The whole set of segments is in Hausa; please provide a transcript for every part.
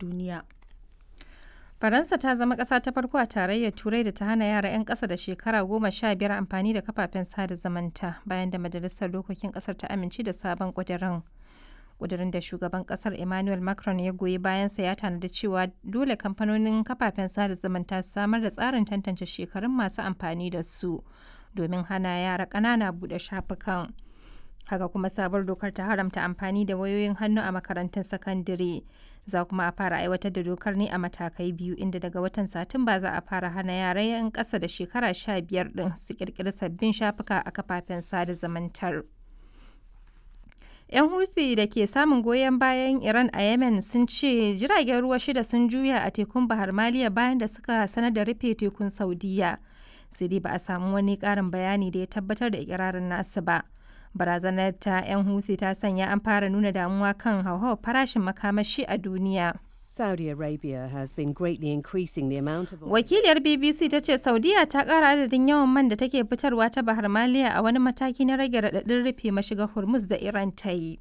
duniya. Faransa ta zama ƙasa ta farko a tarayyar Turai da ta hana yara 'yan ƙasa da shekara goma sha biyar amfani da kafafen sada zumunta bayan da Majalisar Dokokin ƙasar ta amince da sabon ƙudurin. Ƙudurin da shugaban ƙasar Emmanuel Macron ya goyi bayansa ya tanadi cewa dole kamfanonin kafafen sada zumunta su samar da tsarin tantance shekarun masu amfani da su domin hana yara ƙanana buɗe shafukan. Haka kuma sabuwar dokar ta haramta amfani da wayoyin hannu a makarantun sakandare. Za kuma a fara aiwatar da dokar ne a matakai biyu inda daga watan Satumba za a fara hana yara 'yan ƙasa da shekara sha biyar ɗin su ƙirƙiri sabbin shafuka a kafafen sada zumuntar. 'Yan Houthi da ke samun goyon bayan Iran a Yemen sun ce jiragen ruwa shida sun juya a tekun Bahar Maliya bayan da suka sanar da rufe tekun Saudiya. Sai dai ba a samu wani ƙarin bayani da ya tabbatar da ikirarin nasu ba. Barazanar ta 'yan Houthi ta sanya an fara nuna damuwa kan hauhawar farashin makamashi a duniya. Saudi Arabia has been greatly increasing the amount of Wakiliyar BBC ta ce Saudiya ta ƙara adadin yawan man da take fitarwa ta Bahar Maliya a wani mataki na rage raɗaɗin rufe mashigar Hormuz da Iran ta yi.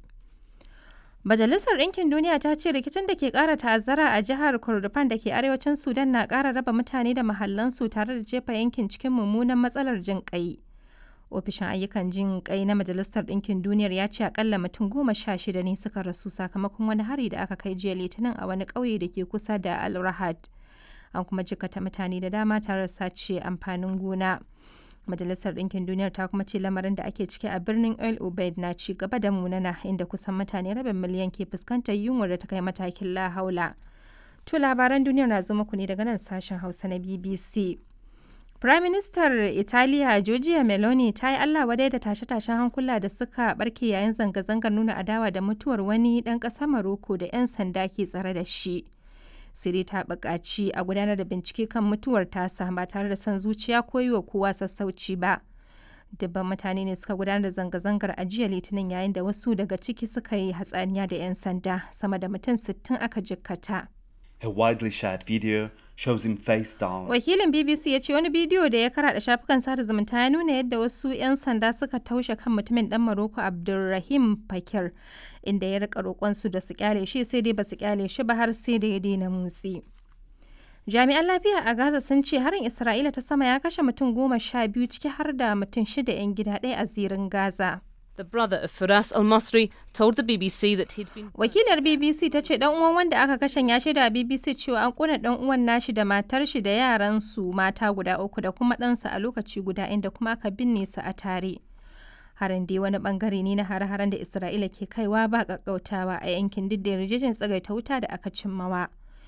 Majalisar Ɗinkin Duniya ta ce rikicin da ke ƙara ta'azzara a jihar Kordofan da ke arewacin Sudan na ƙara raba mutane da mahallansu tare da jefa yankin cikin mummunan matsalar jin ƙai. Ofishin ayyukan jin ƙai na Majalisar Ɗinkin Duniyar ya ce akalla mutum goma sha shida ne suka rasu sakamakon wani hari da aka kai jiya Litinin a wani ƙauye da ke kusa da Al Rahad. An kuma jikata mutane da dama tare da sace amfanin gona. Majalisar Ɗinkin Duniyar ta kuma ce lamarin da ake ciki a birnin El Ubaid na ci gaba da munana inda kusan mutane rabin miliyan ke fuskantar yunwar da ta kai matakin la haula. To labaran duniyar na zo muku ne daga nan sashen Hausa na BBC. Firaministar Italiya Giorgia Meloni ta yi Allah wadai da tashe-tashen hankula da suka barke yayin zanga-zangar nuna adawa da mutuwar wani ɗan ƙasar Maroko da 'yan sanda ke tsare da shi. Siri ta buƙaci a gudanar da bincike kan mutuwar tasa ba tare da son zuciya ko yi wa kowa sassauci ba. Dubban mutane ne suka gudanar da zanga-zangar a jiya Litinin yayin da wasu daga ciki suka yi hatsaniya da 'yan sanda sama da mutum 60 aka jikkata. A widely shared video shows him face down. Wakilin BBC ya ce wani bidiyo da ya karaɗa shafukan sada zumunta ya nuna yadda wasu 'yan sanda suka taushe kan mutumin ɗan Maroko Abdulrahim Fakir inda ya rika roƙonsu da su kyale shi sai dai ba su kyale shi ba har sai da ya daina motsi. Jami'an lafiya a Gaza sun ce harin Isra'ila ta sama ya kashe mutum goma sha biyu ciki har da mutum shida 'yan gida ɗaya a zirin Gaza. The brother of Firas Al Masri told the BBC that he'd been. Wakilar BBC ta ce dan uwan wanda aka kashe ya shaida BBC cewa an kuna dan uwan nashi da matar shi da yaran su mata guda uku da kuma ɗansa a lokaci guda inda kuma aka binne su a tare. Harin dai wani bangare ne na hare-haren da Isra'ila ke kaiwa ba kakkautawa a yankin duk da yarjejen tsagaita wuta da aka cimmawa.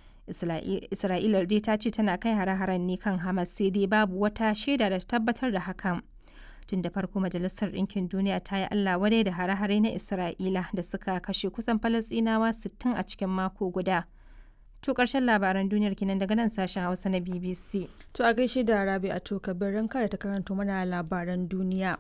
Isra'ila dai ta ce tana kai hare-haren ne kan Hamas sai dai babu wata shaida da tabbatar da hakan. tun da farko majalisar ɗinkin duniya ta yi allah wadai da hare-hare na isra'ila da suka kashe kusan falasɗinawa 60 a cikin mako guda to ƙarshen labaran duniyar kinan daga nan sashen hausa na bbc To a gaishe da Rabi a to kabirin kada ta karanto mana labaran duniya.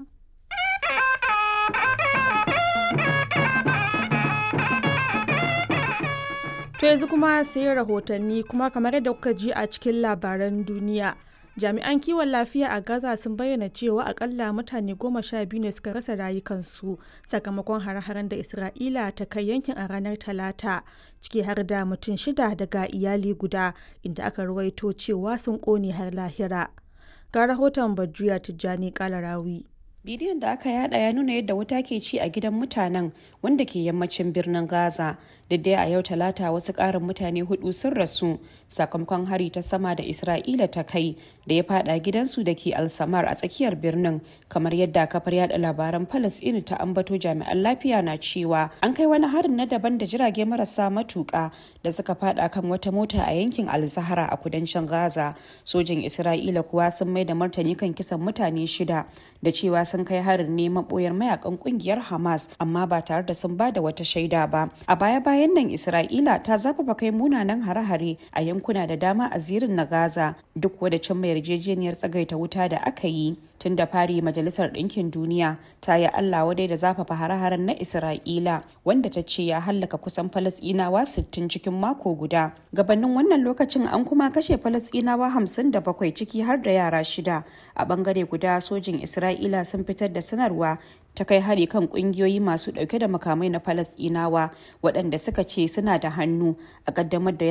To yanzu kuma sai rahotanni kuma kamar yadda kuka ji a cikin labaran duniya. jami'an kiwon lafiya a gaza sun bayyana cewa akalla mutane goma sha biyu ne suka rasa rayukansu sakamakon hare-haren da isra'ila ta kai yankin a ranar talata ciki har da mutum shida daga iyali guda inda aka ruwaito cewa sun kone har lahira ga rahoton badriya tijjani kalarawi bidiyon da aka yada ya nuna yadda wuta ke ci a gidan mutanen wanda ke yammacin birnin gaza da dai a yau talata wasu karin mutane hudu sun rasu sakamakon hari ta sama da isra'ila ta kai da ya fada gidansu da ke alsamar a tsakiyar birnin kamar yadda kafar yada labaran palestine ta ambato jami'an lafiya na cewa an kai wani harin na daban da jirage marasa matuka da suka fada kan wata mota a yankin alzahara a kudancin gaza sojin isra'ila kuwa sun mai da martani kan kisan mutane shida da cewa sun kai harin ne maboyar mayakan kungiyar hamas amma ba tare da sun ba da wata shaida ba a baya bayan nan isra'ila ta zafafa kai munanan hare-hare a yankuna da dama a zirin na gaza duk wadda cimma yarjejeniyar tsagaita wuta da aka yi tun da fari majalisar ɗinkin duniya ta yi allah wadai da zafafa hare-haren na isra'ila wanda ta ce ya hallaka kusan falasɗinawa 60 cikin mako guda gabanin wannan lokacin an kuma kashe falasɗinawa 57 ciki har da yara shida a bangare guda sojin isra'ila sun fitar da sanarwa ta kai hari kan kungiyoyi masu dauke da makamai na falasɗinawa waɗanda suka ce suna da hannu a ƙaddamar da